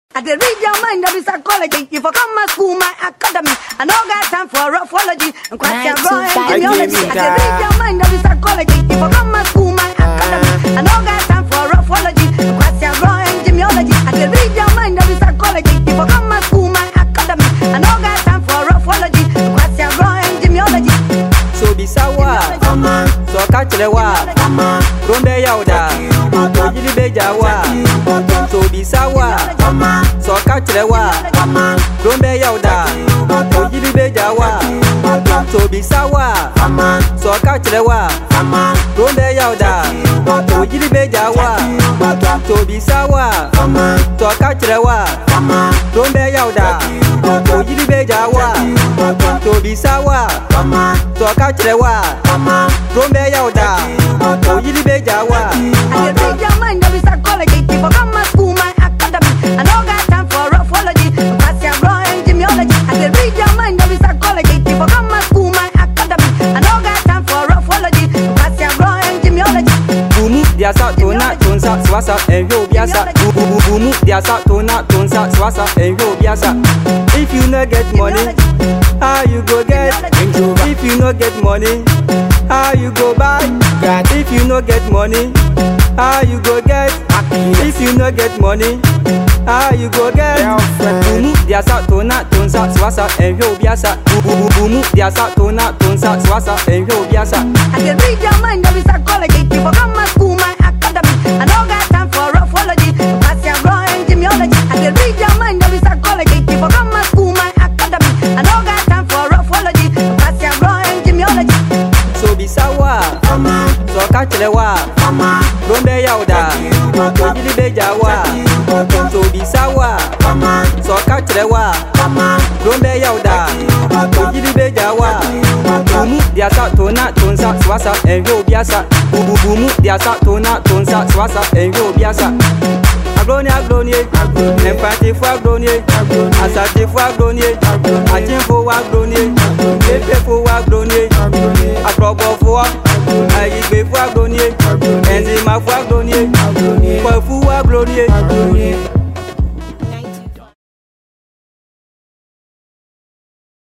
I did read your mind of psychology. If I come to school, my academy, I know got time for roughology and question Nine to growing five. genealogy. I I did read your mind of psychology. If I come to school, my academy, I know got time for roughology and question growing genealogy. I did read your mind of psychology. If I come to school, my academy, I know got time for roughology and question growing genealogy. so bisa wa so ka kyerɛ wa kurom bɛyɛ wo da ogyiri bɛgya wa so bisa wa so ka kyerɛ wa kurom bɛyɛ wo da ogyiri bɛgya wa so bisa wa so ka kyerɛ wa kurom bɛyɛ wo da ogyiri bɛgya wa so bisa wa so ka kyerɛ wa kurom bɛyɛ wo da ogyiri bɛgya wa so bisa wa so ka kyerɛ wa kurom bɛyɛ wo da ogyiri bɛgya wa. I did read your mind of psychology. If I come to school, my academy, I know got time for roughology. Pass your growing genealogy. I did read your mind of psychology. If I come to school, my academy, I know got time for roughology. Pass your growing genealogy. Bumu diasa tona tonsa swasa enyo biasa. Bumu bumu diasa tona tonsa swasa enyo biasa. If you no get money, how you go get? If you no get money, how you go buy? If you no get money, how you go get? If you no get money, how you go get? Bumu diasa tona tonsa swasa enyo biasa. Bumu bumu diasa tona tonsa swasa enyo biasa. I did read your mind of psychology. If I come to school, my academy, I know got time for roughology. Pass your growing genealogy. I did read your mind of psychology. If I come to school, my academy, I know got time for roughology. Pass your growing genealogy. so bisa wa so ka kyerɛ wa kurom bɛyɛ wo da ogyiri bɛgya wa so bisa wa so ka kyerɛ wa kurom bɛyɛ wo da ogyiri bɛgya wa bumu diasa tona tonsa swasa ɛhwɛ obiasa bububumu diasa tona tonsa swasa ɛhwɛ obiasa agronie agronie mpantifo agronie asatifo agronie akyemfo wa agronie efefo wa agronie akrɔbɔfoɔ ayigbefo agronie ɛnzimafo agronie.